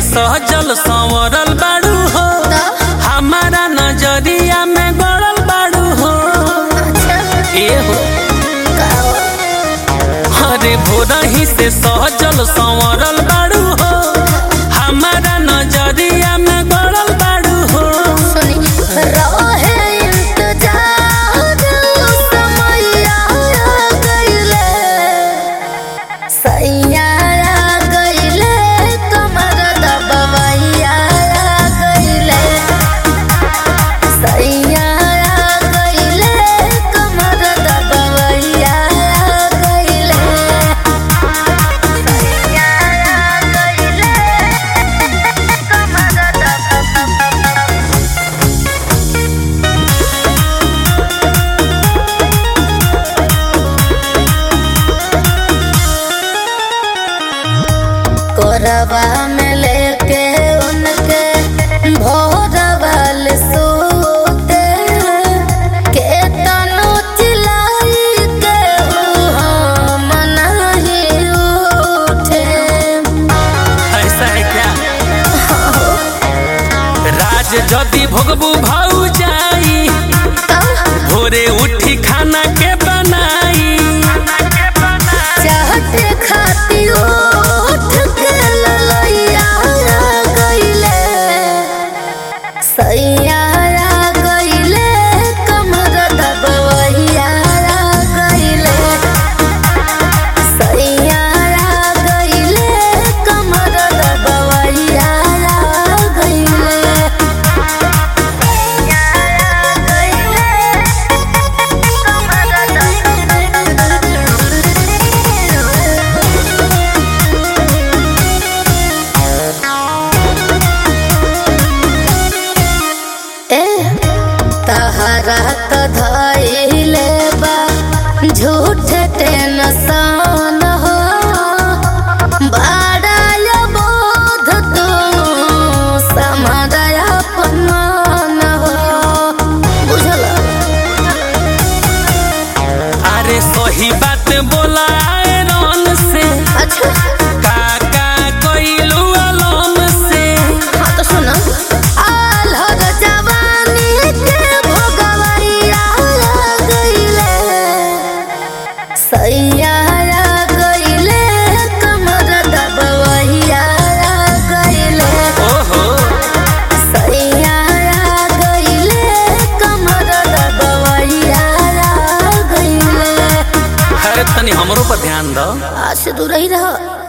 सहजल संवरल बाड़ू हो हमारा नजरिया में गड़ल बाड़ू हो ए हो अरे भोरही से सहजल संवरल बाड़ू हो हमारा नजरिया में गड़ल बाड़ू हो कोरबा में लेके उनके भोरवाल सोते के तनु चिलाई के हम नहीं उठे ऐसा है क्या राज जदि भोगबू भाऊ जाई भोरे उठी खाना के बनाई चाहते खाती उठ के ललैया गईले सैया गईले कमर दबवैया गईले सैया गईले कमर दबवैया गईले ए तहरा त धइले बा झूठ टेंशन हो बड़ाय बोध तू समझय अपमान हो बुझल अरे सही बात बोला रन से अच्छा काका कोइलू अलम से हाँ तो सुनो आल्हर जवानी के भोगवैया गईले सैया गईले कमर दबवैया गईले ओहो सैया गईले कमर दबवैया गईले अरे तनी हमरो पर ध्यान दो आज से दूर ही रहो